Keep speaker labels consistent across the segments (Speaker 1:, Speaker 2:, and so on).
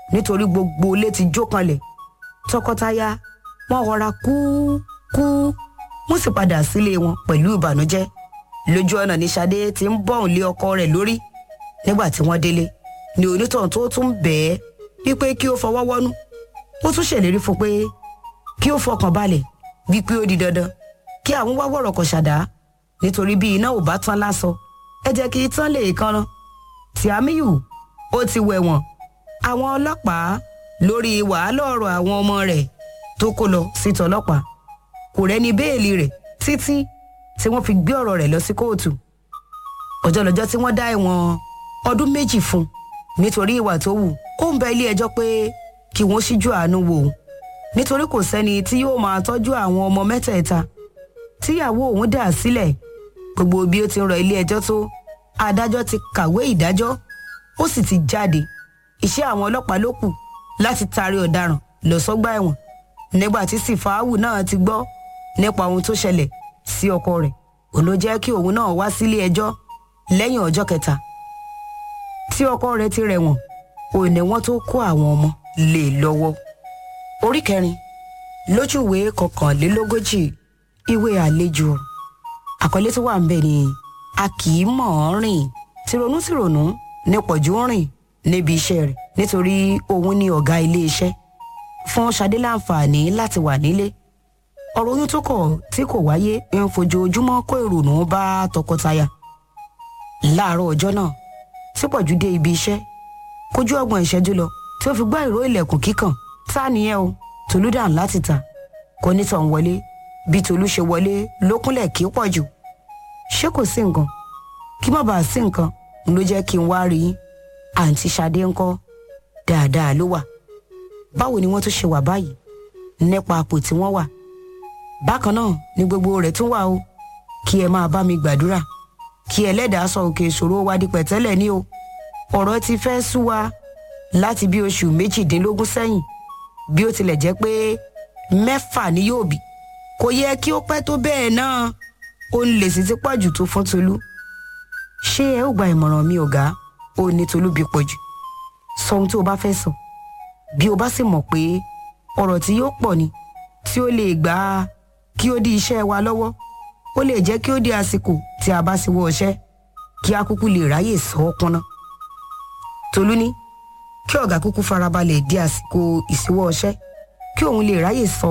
Speaker 1: nítorí gbogbo ilé ti jó kanlẹ̀ tọkọtaya wọn rọra kú kú wọn sì padà sílé wọn pẹ̀lú ìbànújẹ́ lójú ọ̀nà ní Ṣadé ti ń bọ̀hùn lé ọkọ rẹ̀ lórí nígbà tí wọ́n délé ní onítọ̀hún tó tún bẹ̀ẹ́ wípé kí ó fọwọ́ wọ́nú ó tún ṣèlérí fún pé kí ó fọkàn balẹ̀ wípé ó di dandan kí àwọn wá wọ̀rọ̀ kọ̀ ṣàdá nítorí bí iná ò bá tán lásọ ẹ jẹ́ kí tán lè kanran tí Àmíyù ó ti wẹ̀wọ̀n àwọn ọlọ́pàá lórí wàhálà ọ̀rọ̀ àwọn ọmọ rẹ̀ tó kó lọ sí tọlọ́pàá kò rẹ́ni béèlì rẹ̀ títí tí wọ́n fi gbé ọ̀rọ̀ rẹ̀ lọ sí kóòtù ọjọ́ lọ́jọ́ tí wọ́n dá ẹ̀wọ̀n ọdún méjì fún un nítorí ìwà tó wù ó ń bẹ ilé ẹjọ́ pé kí wọ́n ṣíjú àánú wò ó nítorí kò sẹ́ni tí yóò máa tọ́jú àwọn ọmọ mẹ́tẹ̀ẹ̀ta tíyàwó òun dà sílẹ̀ gbogbo bí ó ti ń rọ ilé ẹjọ́ tó adájọ́ ti kàwé ìdájọ́ ó sì ti jáde iṣẹ́ àwọn ọlọ́pàá ló kù láti taari ọ̀daràn lọ sọ́gbà ẹ̀wọ̀n nígbà tí sífàáwù náà ti gbọ́ nípa ohun tó ṣẹlẹ̀ sí ọkọ rẹ̀ òun ló jẹ́ kí òun náà wá sílé ẹjọ́ lẹ́yìn ọjọ́ kẹta tí ọkọ rẹ̀ ti rẹ̀wọ̀n òun ni wọ́n tó kó àwọn ọmọ lé lọ́wọ́ orí kẹrin lójú ìwé kọkànlélógójì ìwé àlejò àkọlé tó wà ń bẹ̀ ni a kì í mọ̀ ọ́n rìn tìrònú tìrònú ní pọ̀jù ń rìn níbi iṣẹ́ rẹ̀ nítorí òun ni ọ̀gá ilé iṣẹ́ fún Ṣadé láǹfààní láti wà nílé ọ̀rọ̀ oyún tó kọ̀ tí kò wáyé ń fojoojúmọ́ kó ìrònú bá tọkọtaya láàárọ̀ ọjọ́ náà tí pọ̀jù dé ibi iṣẹ́ kójú ọgbọ̀n ìṣẹ́jú lọ tí ó fi gbọ́ ìró ilẹ̀kùn kíkàn tá nìyẹn o Tolú dàn láti ta kò ní tàn wọlé bí Tolú ṣe wọlé ló kúnlẹ̀ kí pọ̀jù ṣé kò sí nǹkan kí má bàa sí nǹkan ló jẹ́ kí n wá rí yín àǹtí Ṣadé ńkọ́ dáadáa ló wà báwo ni wọ́n tún ṣe wà báyìí nípa àpò tí wọ́n wà bákan náà ni gbogbo rẹ̀ tún wà o kí ẹ máa bá mi gbàdúrà kí ẹlẹ́dàá sọ òkè ìṣòro wa di pẹ̀tẹ́lẹ̀ ní o ọ̀rọ̀ ti fẹ́ sú wa láti bí oṣù méjìdínlógún sẹ́yìn bí ó tilẹ̀ jẹ́ pé mẹ́fà ni yóò bí kò yẹ kí ó pẹ́ tó bẹ́ẹ̀ náà ó ń lè sí ti pọ̀jù tó fún Tolú ṣé ẹ ó gba ìmọ̀ràn mi ọ̀gá ó ní Tolú bí pọ̀jù sọ ohun tí o bá fẹ́ sọ bí o bá sì mọ̀ pé ọ̀rọ̀ tí yóò pọ̀ ni tí ó lè gbà á kí ó dí iṣẹ́ wa lọ́wọ́ ó lè jẹ́ kí ó di àsìkò tí a bá sì wọ ọṣẹ́ kí a kúkú lè ráyè sọ ọ́ kúnná. Tolú ní kí ọ̀gá kúkú farabalẹ̀ di àsìkò ìsíwọ́ ọṣẹ́ kí òun lè ráyè sọ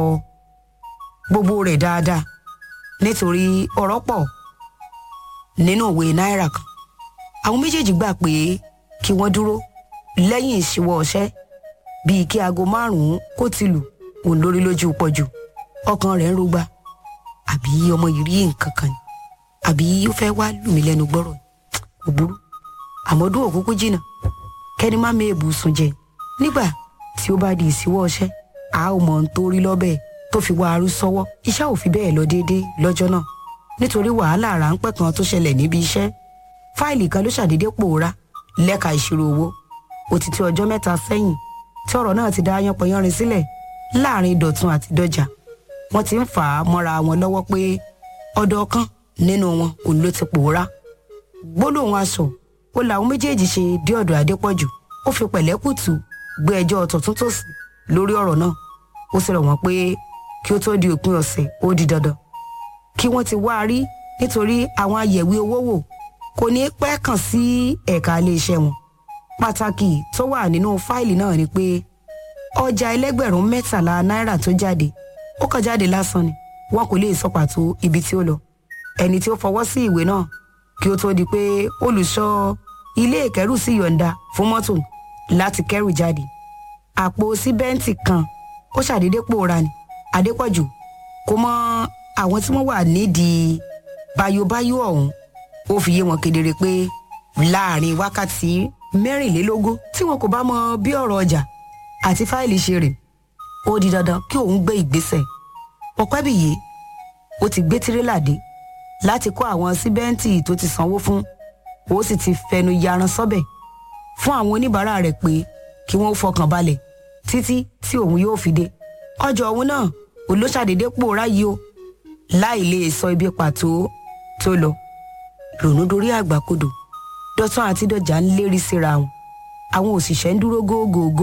Speaker 1: gbogbo rẹ̀ dáadáa nítorí ọ̀rọ̀ pọ̀ nínú òwe náírà kan àwọn méjèèjì gbà pé kí wọ́n dúró lẹ́yìn ìṣíwọ́ ọṣẹ́ bíi kí aago márùn-ún kó ti lù òun lórí lójú pọ̀jù ọkàn rẹ̀ ń rúgbà àbí ọmọ yìí rí nǹkan kan ni àbí ó fẹ́ wá lù mí lẹ́nu gbọ́rọ̀ kò burú àmọ́dún òkúkú jìnnà kẹ́ni má méèbù sùn jẹ nígbà tí ó bá di ìsíwọ́ ọṣẹ́ a ó mọ̀ ń torí lọ́bẹ̀ tó fi wá arú sọ́wọ́ iṣẹ́ ò fi bẹ́ẹ̀ lọ déédéé lọ́jọ́ náà nítorí wàhálà ráńpẹ́ kan tó ṣẹlẹ̀ níbi iṣẹ́ fáìlì kan ló ṣàdédé pòórá lẹ́ka ìṣirò owó ó ti tó ọjọ́ mẹ́ta sẹ́yìn tí ọ̀rọ̀ náà ti dá yánpọnyánrin sílẹ̀ láàrin Dọ̀tun àti Dọ́jà wọ́n ti ń fà á mọ́ra wọn lọ́wọ́ pé ọ̀dọ̀ kan nínú wọn òun ló ti pòórá gbólóhùn aṣọ ó làwọn méjèèjì ṣe dé ọ̀dọ̀ Adépọ̀jù ó fi pẹ̀lẹ́kùtù gbé ẹjọ́ tọ̀tún tòsì lórí ọ̀rọ̀ náà ó sì rọ̀ wọ́n pé kí ó tó di òpin ọ̀sẹ̀ ó di dandan kí wọ́n ti wá a rí nítorí àwọn ayẹ̀wé owó wò kò ní pẹ́ kàn sí ẹ̀ka iléeṣẹ́ wọn pàtàkì tó wà nínú fáìlì náà ni pé ọjà ẹlẹ́gbẹ̀rún mẹ́tàlá náírà tó jáde ó kàn jáde lásán ni wọn kò lè sọ pàtó ibi tí ó lọ ẹni tí ó fọwọ́ sí ìwé náà kí ó tó di pé olùṣọ́ ilé ìkẹ́rù sì yọ̀ǹda fún mọ́tò láti kẹ́rù jáde àpò síbẹ́ǹtì kan ó ṣàdédé pòórá ni Adépọ̀jù kò mọ àwọn tí wọ́n wà nídìí bayobayo ọ̀hún ó fi yé wọn kedere pé láàrin wákàtí mẹ́rìnlélógún tí wọn kò bá mọ bí ọ̀rọ̀ ọjà àti fáìlì ṣe rè ó di dandan kí òun gbé ìgbésẹ̀ ọ̀pẹ́bìyé ó ti gbé tirẹ́là dé láti kó àwọn síbẹ́ǹtì tó ti sanwó fún ó sì ti fẹnu yaran sọ́bẹ̀ fún àwọn oníbàárà rẹ̀ pé kí wọ́n fọkàn balẹ̀ títí tí òun yóò fi dé ọjọ́ òun náà olóṣàdédé pòórá yìí o láì lè sọ ibi pàtó tó lọ rònú dorí àgbàkodò Dọ̀tun àti Dọ̀jà ń lérí síra wọn àwọn òṣìṣẹ́ ń dúró gógógó